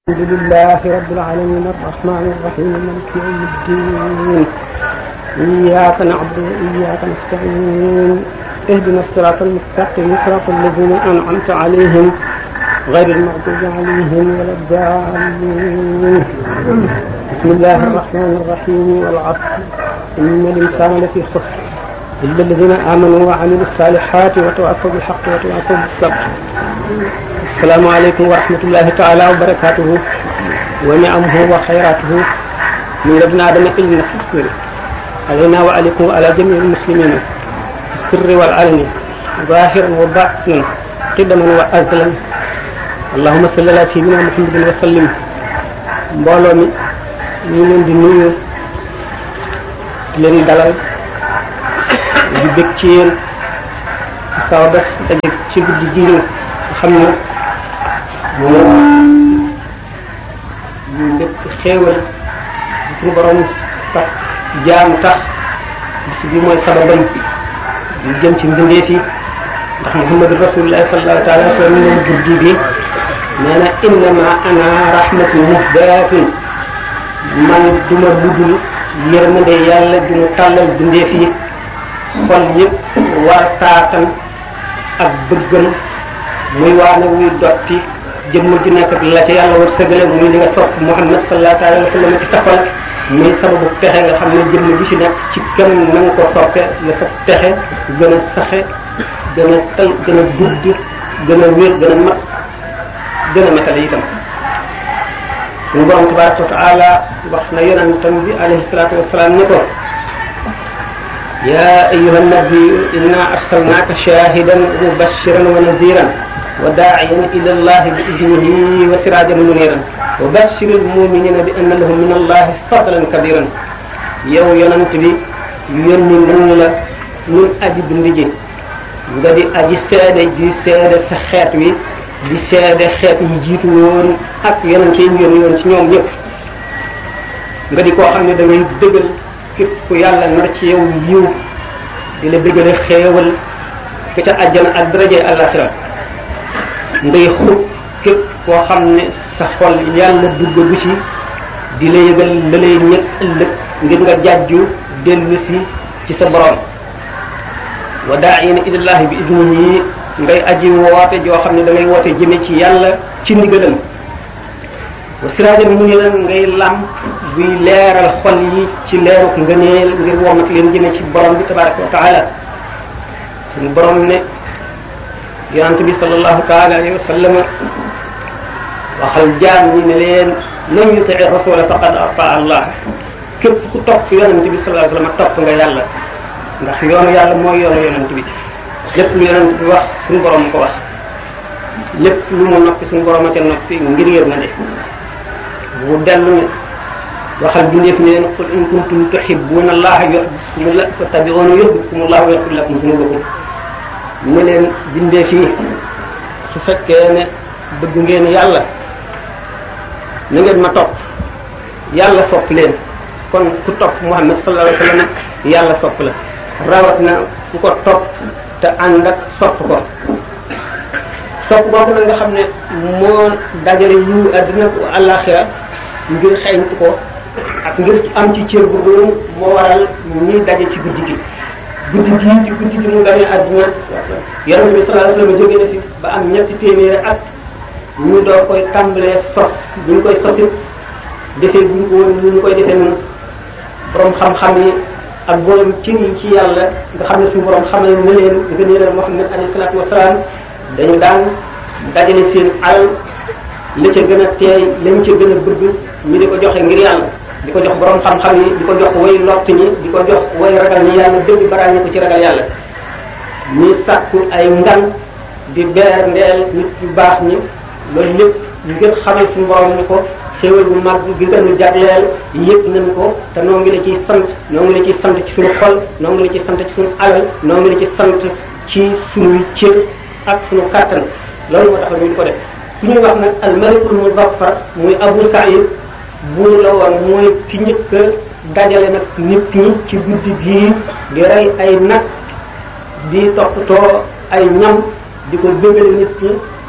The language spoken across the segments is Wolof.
الحمد لله رب العالمين الرحمن الرحيم مالك يوم الدين إياك نعبد وإياك نستعين اهدنا الصراط المستقيم صراط الذين أنعمت عليهم غير المغضوب عليهم ولا الضالين بسم الله الرحمن الرحيم والعصر إن الإنسان لفي خسر إلا الذين آمنوا وعملوا الصالحات وتواصوا بالحق وتواصوا بالصبر السلام عليكم ورحمة الله تعالى وبركاته ونعمه وخيراته من لدن آدم إلى الحسن علينا وعليكم وعلى جميع المسلمين في السر والعلن ظاهرا وباطنا قدما وأزلا اللهم صل على سيدنا محمد وسلم mbooloo mi ñu leen di nuyu di leen dalal di bëgg ci yéen saw bés daje ci guddi ji nga xam ne moom ñu lépp xéewal di suñu borom tax jaam tax bis bi mooy sababam ñu jëm ci mbindeef yi ndax muhammadu rasulullah sallallahu taala wa sallam moom guddi bi nee na innama ana rahmatu muhdaatun man duma ludul yërmande yàlla du mu tàllal bindeef yi xol yëpp war taatan ak bëggam muy waane wuy dotti jëmm ju nekk ak la ca yàlla war sëgale muy li nga sopp Muhammad sallallahu alayhi wa sallam ci safal muy sababu texe nga xam ne jëmm ju ci nekk ci kenn na nga ko soppe la sa texe gën a saxe gën a tal gën a gudd gën a wér gën a mat gën a matale itam suñu borom tabaraka wa taala wax na yonentam bi alayhi salatu wasalaam ne ko يا أيها النبي إنا أرسلناك شاهدا ومبشرا ونذيرا وداعيا إلى الله بإذنه وسراجا منيرا وبشر المؤمنين بأن لهم من الله فضلا كبيرا yow yonent bi yónni nañ la ñun aji bind ji nga di aji seede di seede sa xeet wi di seede xeet yi jiitu woon ak yonent yi ñu yónni woon ci ñoom ñëpp nga di koo xam ne da ngay dëggal képp ku yàlla nar ci yow yiw di la bëggale xeewal ka ca àjjana ak daraje àllaxira ngay xub képp koo xam ne sa xol yàlla duggagu ci di la yëgal la lay ñëg ëllëg ngir nga jàjju dellu si ci sa borom wa daa'ina ilallahi bi idnihi ngay aji woote joo xam ne da ngay woote jëme ci yàlla ci ndigalam wa siraajan muniiran ngay làmp buy leeral xol yi ci leeruk ngëneel ngir womat leen jëme ci borom bi tabaraka wa taala suñu borom ne yonante bi sallallahu taala alayhi wa sallam waxal jaam ñi ne leen man yutii rasula faqad ata allah képp ku topp yonante bi sallallahu alayhi wa sallam topp nga yàlla ndax yoonu yàlla mooy yoonu yonante bi lépp lu yonante bi wax suñu borom ko wax lépp lu mu noppi suñu borom a ca noppi ngir yërmande bu dellu ne waxal bindeef ne leen qul in kuntum tuhibbuna allaha yuhibbukumullah fattabi'uni yuhibbukumullah wa yaghfir lakum dhunubakum ne leen bindeef yi su fekkee ne bëgg ngeen yàlla na ngeen ma topp yàlla sopp leen kon ku topp Muhammad sallallahu alayhi wa sallam yàlla sopp la rawat na ku ko topp te ànd ak sopp ko sopp boobu nag nga xam ne moo dajale yu àddina ko àllaaxira ngir xeeñtu ko ak ngir am ci cër bu doon moo waral ñuy daje ci guddi gi guddi gi ci guddi gi mu gane àdduna yonent bi sallallahu alayhi wasallam jóge na fi ba am ñetti téeméeri at ñu doo koy tàmbalee sos bu ñu koy sosit defee bu ñu ko woon ñu koy defee noonu borom xam-xam yi ak borom cër yi ci yàlla nga xam ne suñu borom xamal na leen nga ne leen Muhammad alayhi salaatu wasalaam dañu daan dajale seen alal la ca gën a teey lañ ca gën a bëgg ñu di ko joxe ngir yàlla di ko jox borom xam-xam yi di ko jox way lott ñi di ko jox way ragal ñi yàlla dëgg baraañi ko ci ragal yàlla ñi sàkku ay ngan di beer ndeel nit yu baax ñi loolu lépp ngir xamal suñu borom ni ko xéewal bu mag gi nga nu jagleel yëpp nañ ko te noo ngi la ciy sant noo ngi la ciy sant ci suñu xol noo ngi la ciy sant ci suñu alal noo ngi la ciy sant ci suñuy cër ak suñu kàttan loolu moo tax ñu di ko def ku ñuy wax nag al malikul muzaffar muy Abu Saïd buur la woon mooy ki njëkk a dajale nag nit ñi ci guddi gii di rey ay nag di toppatoo ay ñam di ko bëggale nit ñi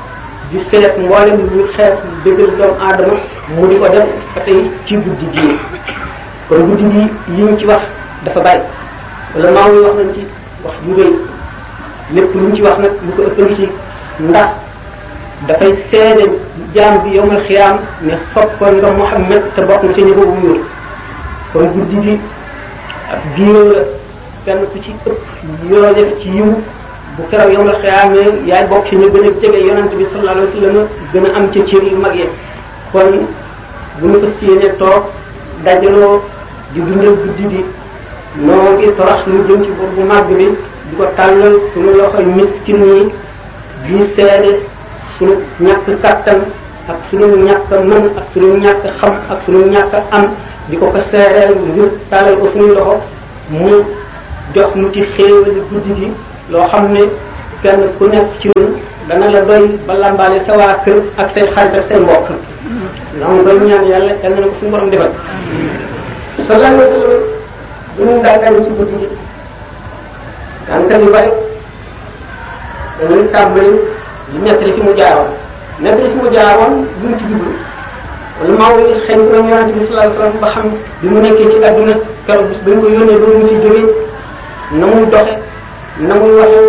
di seet mboolem lu xeet dëggal doomu aadama mu di ko def ba tey ci guddi gii kon guddi gi yi ñu ci wax dafa bari wala maaw yi wax nañ ci wax ju rëy lépp lu ñu ci wax nag lu ko ëppal ci ndax dafay seede jaam bi yowmal xiyaam ne soppoon nga Muhammad te bokk na ci ñi ko wuyul kon guddi gi ak diiroo la kenn ku ci ëpp yoo def ci yiw bu keroog yowmal xiyaamee yaay bokk ci ñu gën a jege yonent bi sallallahu alayhi wa sallam gën a am ca cër yu mag yi kon bu ñu fas yéene toog dajaloo di dundal guddi gi noo ngi torox lu jëm ci bor bu màgg bi di ko tàllal suñu loxoy miskin yi di seede suñu ñàkk kattan ak suñu ñàkk mën ak suñu ñàkk xam ak suñu ñàkk am di ko ko seereel ngir tàllal ko suñu loxo mu jox nu ci xéewali guddi gi loo xam ne kenn ku nekk ci ñun dana la doy ba lambaale sa waa kër ak say xarit ak say mbokk la mu koy ñaan yàlla yal na ko suñu borom defal sallallahu alayhi wa sallam bu ñu daan ci guddi gi daanaka yu bari dañuy tàmbali di nettali fi mu jaaroon nettali fi mu jaaroon duñ ci jublu wala maa ngi xëy na yonente bi sallallahu alayhi wa sallam ba xam bi mu nekkee ci àdduna keroog bis ba ñu ko yónnee ba mu ci jógee na muy doxe na muy waxe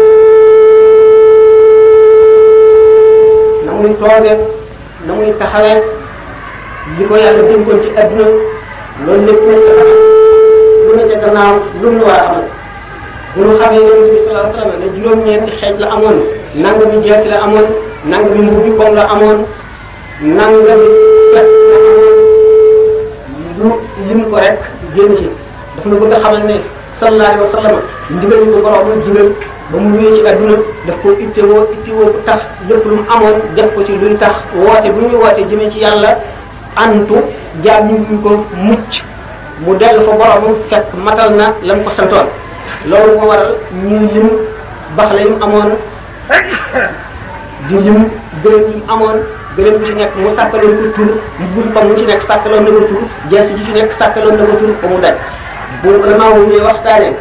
na muy toogee na muy taxawee li ko yàlla dénkoon ci àdduna loolu lépp nekk xam lu ne ca gannaaw lu mu war a amal bu ñu xamee yonente bi sallallahu alayhi wa sallam ne juróom-ñeenti xeej la amoon nangami jeeti la amoon nangami mbubbi koom la amoon nangami fet la amoon lu lim ko rek génn ci daf na bëgg a xamal ne sallallahu alayhi wa sallam ndigal ñu ko borom digal ba mu ñëwee ci adduna daf ko ittewoo ittewoo bu tax lépp lu mu amoon def ko ci luy tax woote bu ñuy woote jëmee ci yàlla antu jaam ñu ngi ko mucc mu dellu fa borom fekk matal na la mu ko santoon loolu moo waral ñuy lim bax la yi mu amoon di lim gërëm yi mu amoon gërëm bu ci nekk mu sàkkaloon ko tur mu bul fa mu ci nekk sàkkaloon na ko tur jees ji ci nekk sàkkaloon na ko tur ba mu daj bu vraiment wu ñuy waxtaanee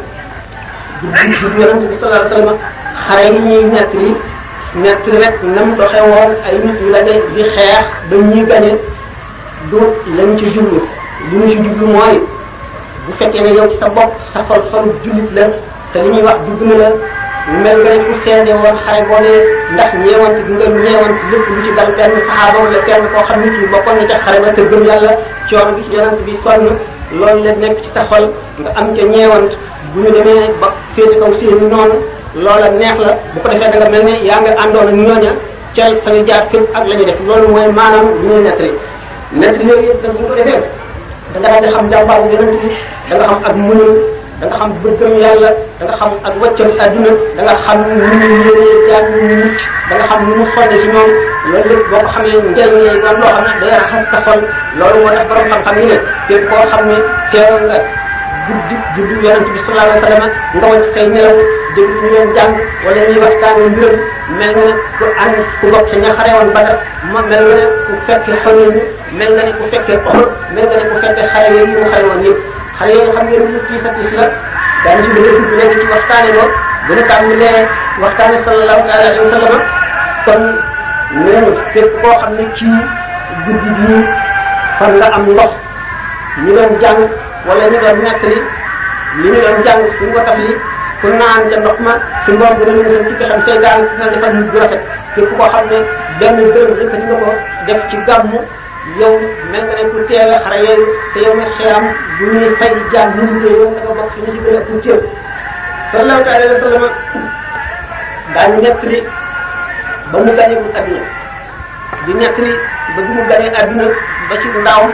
di di yonente bi sallallahu alayhi wasallam xare yi ñuy nekk li nekk rek nam doxe woon ay nit yu la de di xeex ba ñuy gañe du lañ ci jublu li ñu ci jublu mooy bu fekkee ne yow ci sa bopp sa xol xolu jullit la te li ñuy wax dugg na la mel nga ne ku seede woon xare boobee ndax ñeewante bi nga ñeewante lépp lu ci dal benn saxaaba wala kenn koo xam nit ñi bokkoon na ca xare ba te gëm yàlla coono bi ci yonent bi sonn loolu la nekk ci sa xol nga am ca ñeewant bu ñu demee ba féete kaw seeni noonu loola neex la bu ko defee da nga mel ne yaa nga àndoon ak ñooña ca fa nga jaar fépp ak la ñu def loolu mooy maanaam li ñuy nettali nettali yooyu yëpp nag bu ñu ko defee da nga daal di xam jàmbaar bu yonent bi da nga xam ak muñul da nga xam bëggam yàlla da nga xam ak wàccam adduna da nga xam ni mu yéenee jaar ni mu mucc da nga xam ni mu sonne ci ñoom loolu lépp boo ko xamee njëriñ lay doon loo xam ne day raxas sa xol loolu moo tax borom xam-xam yi ne képp koo xam ne teew nga guddi juddu yonent bi sallallahu alayhi wa sallam nga wàcc say nelaw dégg ñu leen jàng wala ñuy waxtaanee mbiram mel nga ne ku ànd ku bokk sa ña xare woon Badar ma mel nga ne ku fekkee xanuñ mel nga ne ku fekkee Uhud mel nga ne ku fekkee xare yooyu mu xare woon yëpp xale yooyu xam ngeen ñu kii sa tis la daañu ci bëgg a dugg léegi ci waxtaane ko bu ñu tàmbalee waxtaane sallallahu alayhi wa sallam kon neenu képp koo xam ne kii guddi bii fan nga am ndox ñu doon jàng wala ñu doon nettali li ñu doon jàng suñu ko tafli ku naan ca ndox ma su mboom bu dañu musal ci pexem seytaan na defal ñu bu rafet képp koo xam ne benn dërëm yëkkati nga ko def ci gàmmu yow mel nga ne ku teewe xare yooyu te yow nag xeeram bu ñuy fay jaan ñu ngi yow nga bokk ci ñu ci gën a pour cër sallallahu alayhi wa sallam daañu nekk li ba mu gañewul adduna di nekk li ba bi mu gañee adduna ba ci ndawam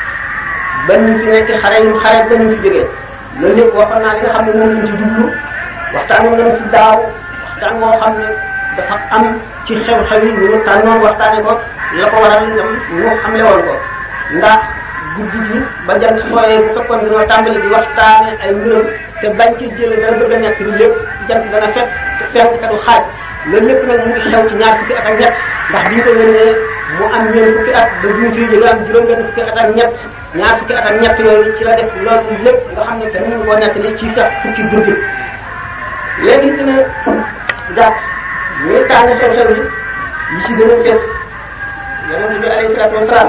ba ñu fi nekk xare yu xare ba ñu fi jógee loolu lépp waxoon naa li nga xam ne moom lañ ci jublu waxtaan moom lañ ci daaw waxtaan moo xam ne dafa am ci xew-xew yi ñu tànnoon waxtaane ko la ko waral ñoom ñu xamle woon ko ndax guddi gi ba jant sooyee bu fekkoon dañoo tàmbali di waxtaane ay mbiram te bañ ci jële dana bëgg a nekk ni lépp jant dana fekk te fenk te du xaaj loolu lépp nag mu ngi xew ci ñaar fukki at ak ñett ndax bi ñu ko yónnee mu am ñeen fukki at ba bi ñu fiy jóge am juróom benn fukki at ak ñett ñaar fukki at ak ñett yooyu ci la def loolu lépp nga xam ne te mënu koo nettali ci sax fukki guddi léegi dina gàtt ñuy tànn xew-xew yi yi ci gën a fees yonent bi alayhi salaatu wasalaam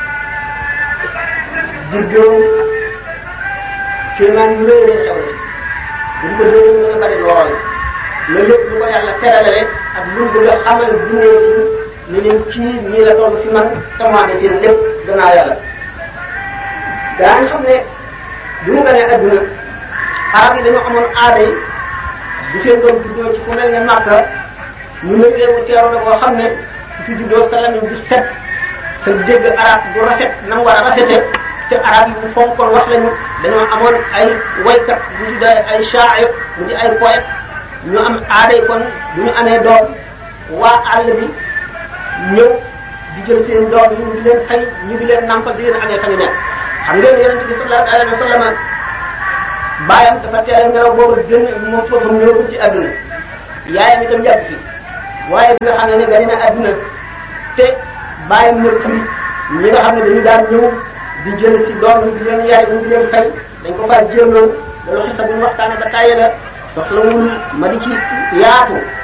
juddoo kéemaan yu rëy rëy xew na buñ ko déglu nga bari lool loolu lépp lu ko yàlla terale rek ak lu mu bëgg a xamal dundee ci ni leen kii nii la toll fi man tamaane seen lépp gannaaw yàlla daañu xam ne bi mu ganee adduna arab yi dañoo amoon aada yi bu seen doom juddoo ci fu mel ne Makka ñu ne leen mu teeru na boo xam ne su fi juddoo sa lamiñ du set sa dégg arab du rafet na mu war a rafete te arab yi bu fonkoon wax lañu dañoo amoon ay waykat bu tuddee ay sha'ir mu di ay poète ñu am aaday kon bu ñu amee doom waa àll bi ñëw di jël seen doom yi ñu di leen xëy ñu di leen nampal di leen amee fa ñu nekk xam ngeen yonent bi sallallahu alayhi wa sallam baayam dafa teel a ngelaw boobu gën moom foofu ñëw ci àdduna yaayam itam yàgg fi waaye bi nga xam ne ne gani na àdduna te baayam ñëw tamit ñi nga xam ne dañu daan ñëw di jël ci doom yi di leen yaay ñu di leen fay dañ ko faa jéemloo loolu xisa bu ñu waxtaane ba tàyyi la soxlawul ma di ci yaatu